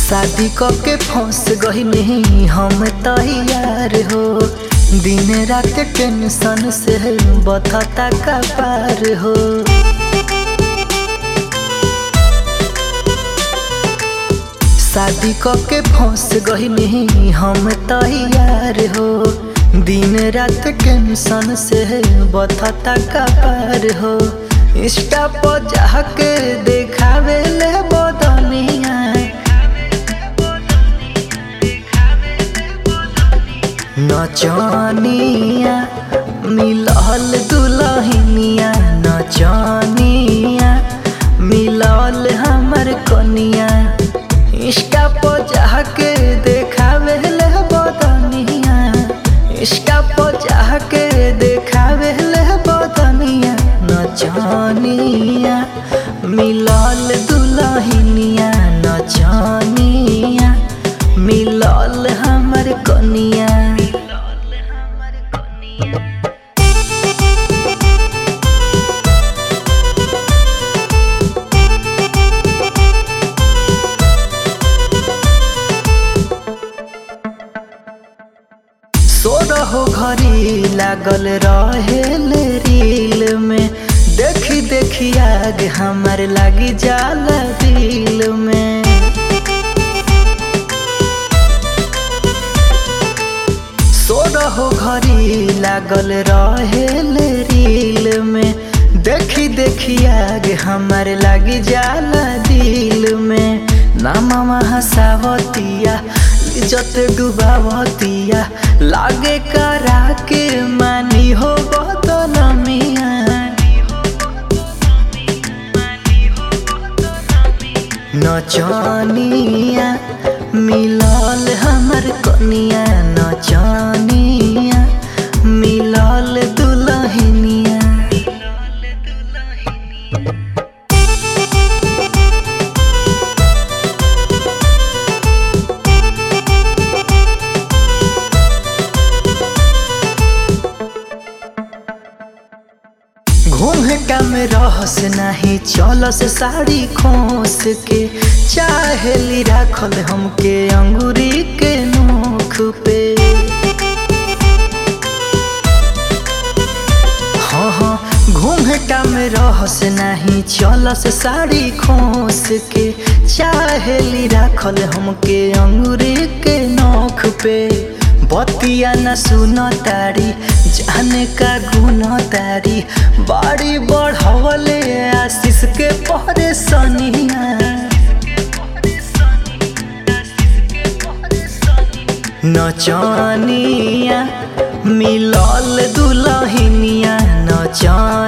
शादी क के फंस गईनी हम तैयार हो दिन रात टेंशन से बथता का पार हो शादी क के फंस गईनी हम तैयार हो दिन रात टेंशन से बथता का पार हो इंस्टा पर जाके देखावे ले बदनिया नचनिया मिलल दुलहिनिया नचनिया मिलल हमर कनिया इंस्टा पर जाके देखावे ले बदनिया इंस्टा पर जाके देखावे ले बदनिया नचनिया मिलल दुलहिनिया नचनिया मिलल हमर कनिया सोरहो घड़ी लागल रहेल रील में देखी देखी आग हमर लागी जाला दिल में सोरहो घड़ी लागल रहेल रील में देखी देखी आग हमर लागी जाला दिल में नामा हसावतिया इज्जत डुबावतिया लागे करा के मानी हो बदलमिया नचनिया मिलल हमर कनिया नचनिया मिलल दुलहिनिया घूम कम रहस नहीं चलस साड़ी खोस के चाहेली राखल हमके अंगूरी के नोख पे हाँ हाँ घूम कम रहस नहीं चलस साड़ी खोस के चाहेली राखल हमके अंगूरी के नोख पे बतिया न सुन तारी जाने का गुण तारी बाड़ी बढ़वले आशीष के परेशानिया नचनिया मिलल दुलहिनिया नचनिया